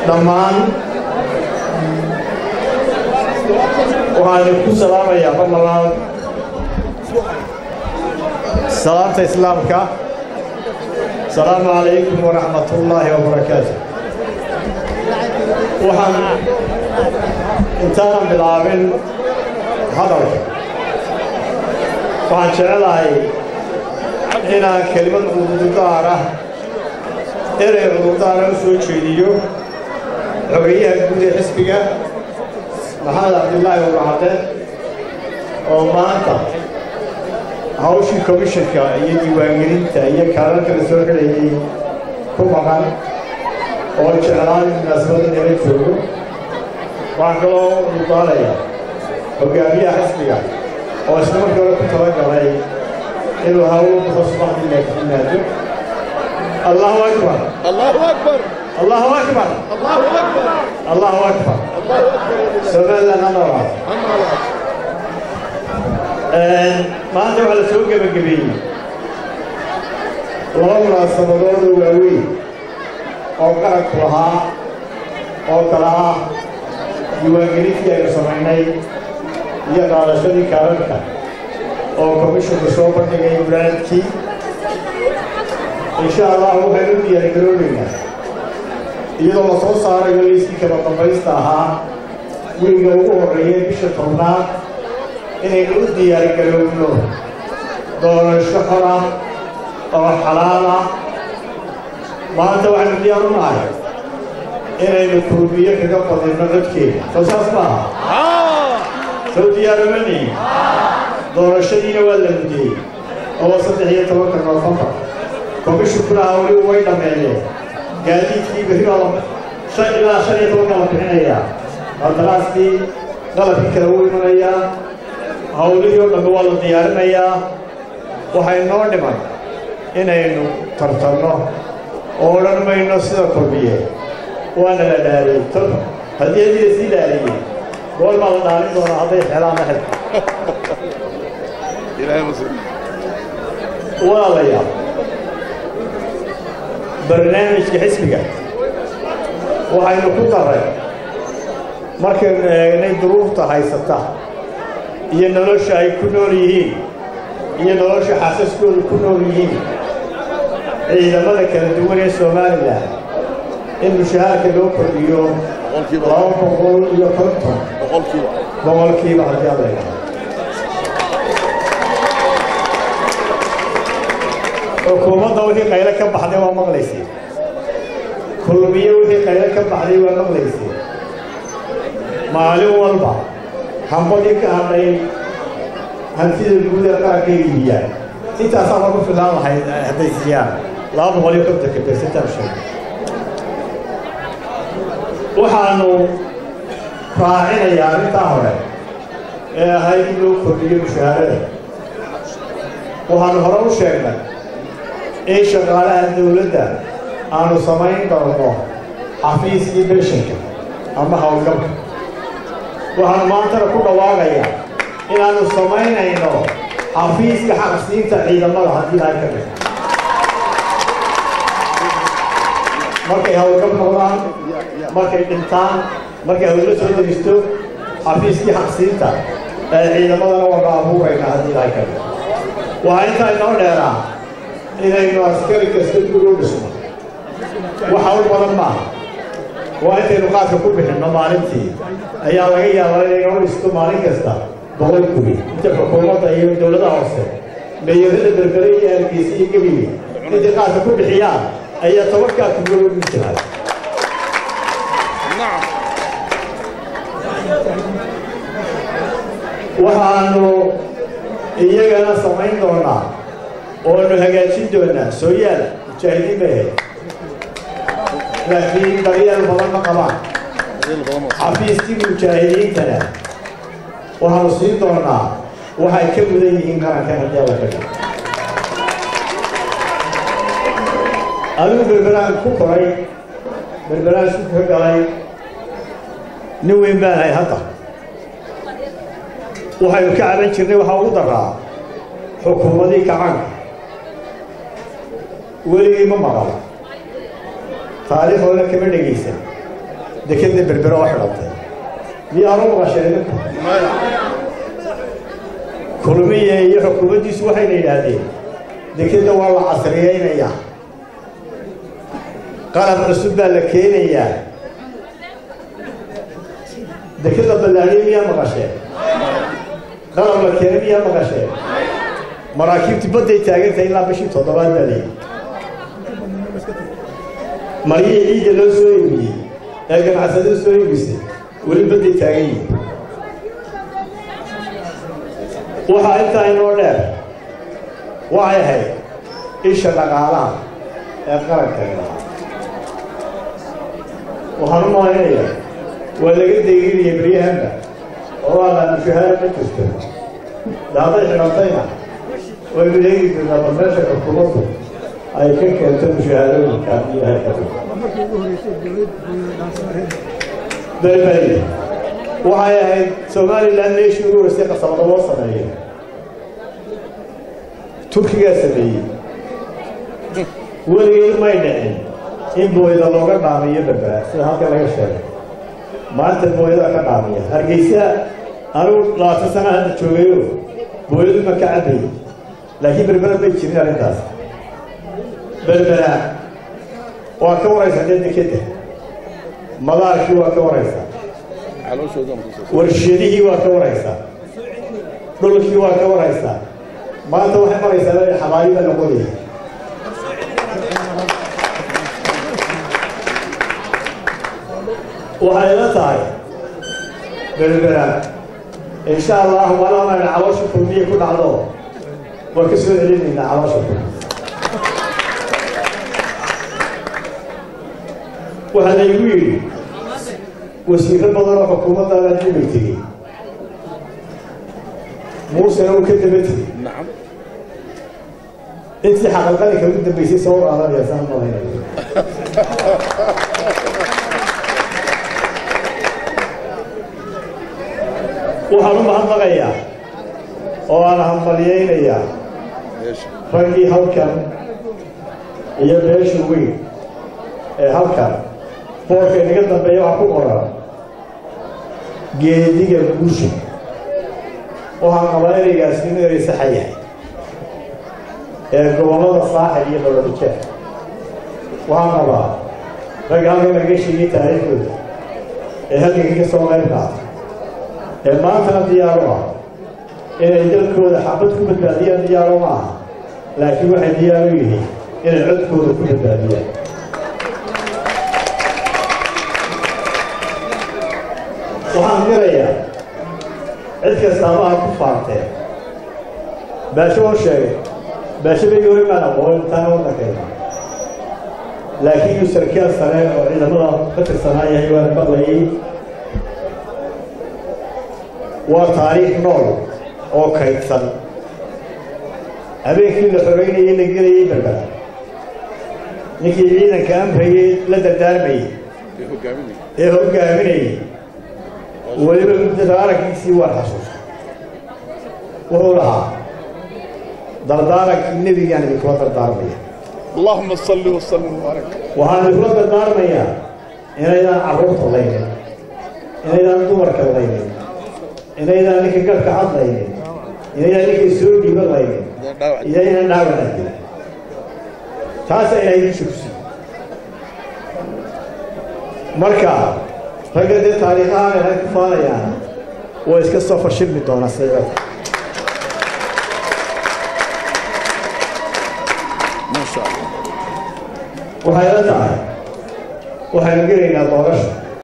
dhammaan waxaan ku salaamayaa mar labaad salaamta islaamka asalaamu calaykum waraxmat ullaahi wabarakaatu waxaan intaanan bilaabin hadalka waxaan jecelahay inaan kelimad cududaar ah erey cududaara u soo jeediyo xogeyaha guud ee xisbiga maxamed cabdillaahi wabacade oo maanta hawshii komishanka iyo diiwaangelinta iyo kaalalka la soo xidhayay ku maqan oo jeclaan munaasabada nala joogo waxaan kaloo udaalaya hogaamiyaha xisbiga oo isla markii hore ku talagalay inuu hawl baxo subaxdii laakiin yimaado allahu akbar الله أكبر allahu akbar الله أكبر allahu akbar الله أكبر somaliland anooa أما بعد maanta waxaa la soo gebagabeeyey laba munaasabadood oo waaweyn oo qaranku lahaa oo kala ah diiwaangelintii aynu samaynay iyo qaadashadii kaalalka oo komishinku soo bandhigay walaadkii insha allah waxaynu u diyaargaroonaynaa iyadoo la soo saarayo liiskii kala dambaysta ahaa wiiga ugu horreeyay bisha tobnaad inaynu u diyaargaroowno doorasho xor ah oo xalaal ah maanta waxaynu diyaar u nahay inaynu kurbiyo kaga badinno codkeena soo saas maaha آه soo diyaaromanayi doorashadiina waa la mudiyey oo saddex iyo tobanka noofembar komishinkuna hawli way dhammeeyeen gaadiidkii berri baa la shan ilaa shan iyo tobanka la bixinayaa qandaraaskii qalabkii kale wuu imanayaa hawlihii oo dhambe waa la diyaarinayaa waxay noo dhiman inaynu tartanno oo odhan mayno sida kulmiye waana la dhaariyey tol haddii haddii la sii dhaariyey goor baa la dhaalin doonaa hadday xelaan la xelka إلهي مسلم walaalayaal barnaamijka xisbiga waxaynu ku daray markaynu eegnay duruufta haysata iyo nolosha ay ku nool yihiin iyo nolosha xaasaskooda ku nool yihiin ciidamada kala duwan ee somalilan in mushahaarka loo kordhiyo boqolkiiba laba boqol iyo konton boqolkiiba boqolkiiba haddii aad eegto xukuumadda wixii qaylo ka baxday waa maqlaysay kulmiyo wixii qaylo ka baxday waa maqlaysay maalin walba hambadii ka hadhay hantida guud ee qaranka iibiyaan intaasaa lagu filaan lahayd hadday siiyaan laba boqol iyo kontonka bersentaan sheeg waxaanu raacinayaa arrintaa hore ee ahayd in loo kordhiyo mushaharada waxaanu hore u sheegnay in shaqaalaha dawladda aanu samayn doono xafiiskii beshanka ama howlgabka waxaanu maantana ku dhawaaqayaa inaannu samaynayno xafiiska xaqsiinta ciidamada haddii lahay ka dhig markay howlgab noqdaan markay dhintaan markay hawlo soo deristo xafiiskii xaqsiinta ee ciidamadana waanu abuuraynaa haddii lahay ka dhig waxaa intaa inoo dheeraa inaynu askari kasta guri u dhisno wax hawl badan maaha waa intaynu qaadka ku bixinno maalintii ayaa laga yaabaa inaynu dhisto maalin kasta boqol guri inta xukuumadda iyo dowladaha hoose meeyarada berbere iyo hargeysa iyo gebiga intay qaadka ku bixiyaan ayaa tobankaa kugula u jiraa نعم waxaanu iyagana samayn doonaa oonu hagaajin doonaa sooyaal mujaahidiin bay ahayd laakiin daryeel badan ma qabaan xafiiskii mujaahidiintana waxaanu siin doonaa waxay ka mudan yihiin qarankan haddii alla ka dhigo adigu berberaan ku koray berberaan isku ka galay nin weyn baan ahay hadda waxaynu ka caban jirnay waxaa ugu daraa xukuumadii kacanka weligii ma maqal taariikh hore kama dhegaysan dekeda berbero oo xidhantay miyaanu maqasheen idinku kulmiye iyo xukuumaddiisu waxayna yidhaahdeen dekeda waa la casriyeynayaa qalab cusub baa la keenayaa dekeda ballaadhiye miyaa maqasheen qalab la keenay miyaa maqasheen maraakiibtii badday taagantahay ilaa bishii toddobaad baa leeyihi maryihii ciidda loo soo iibiyey ee ganacsado soo iibisay weli badday taagan yihin waxaa intaa inoo dheer waxay ahayd isha dhaqaalaha ee qarankani lahaa waxaan u malaynayaa waa laga deeginaya beryahanba oo waa la mushahaad ma jirto de hadday xidhantayna waynu eegi jirnaa bal meesha xukuumaddu ay ka keento mushahaadooyinka iyo haykadu berberi waxay ahayd somalilan meeshii ugu horeysay qasabada loo sameeyo turkigaa sameeyey weligeed may dhicin in booyda looga dhaamiyo berbera sida halka laga sheegay maanta booyada ka dhaamiya hargeysa anigu labaatan sana hadda joogayo booyadu ma ka cabayy laakiin berbera bay jirin arrintaas berbera waa ka waraysaa dee dekeda madaarkii waa ka waraysaa warshadihii waa ka waraysaa dhulkii waa ka waraysaa maanta waxay maraysaa le xabaayida noqonaya waxay la tahay berbera insha allah malana caloosha kulmiye ku dhacdo waa ka soo celinaynaa caloosha kulmiye waxaa laygu yidhi wasiiro badan oo xukuumaddaana dibay tegey muusena uu ka daba tegey intii xaqalqalinka ugu dambaysay soo qaadanaya saan malaynayo waxaan u mahadnaqayaa oo aan hambalyaynayaa raggii halkan iyo beesha weyn ee halkan boorka inaga dambeeya waxaa ku qoran geediga guusha waxaan qabaa ereygaasi inuu erey saxa yahay ee gobollada saaxil iyo balodijeer waxaan qabaa ragga halkan laga sheegay taariikhdooda ee halkanka ka soo qayb qaata ee maantana diyaaro ah inay dalkooda xabad ku badbaadiyaan diyaaro ma aha laakiin waxay diyaaro yihiin inay codkooda ku badbaadiyaan waxaan mirayaa cid kastaabaha ku faantee baasho oo sheegay baasho bay hore maan aqoon intaana waddankayna laakiin uu sarkaal sare oo ciidamada ka tirsanaa yahay waana maqlayay waa taariikh nool oo kaydsan habeenkii la xoreynayay la gelayay berbera ninkii ciidanka amrayay la dardaarmayey ee hoggaaminayay weliba muddada araggiisii waa xasuusta wuxuu lahaa dardaarankii nebigaan idinkula dardaarmaya اللهم صل وسلم وبارك waxaan idinkula dardaarmayaa inaydaan carruurta laynin inaydaan dumarka laynin inaydaan ninka garhka cadlaynin inaydaan ninka soo dhiiba laynin iyo inaan dhaawanaagin taasa ilaahay dusha ku siiyo marka ragga dee taariikhahaan ilaahay ku faanayaan way iska soo fashilmi doonaa sayada ما شاء الله waxay la tahay waxaynu gelaynaa doorasha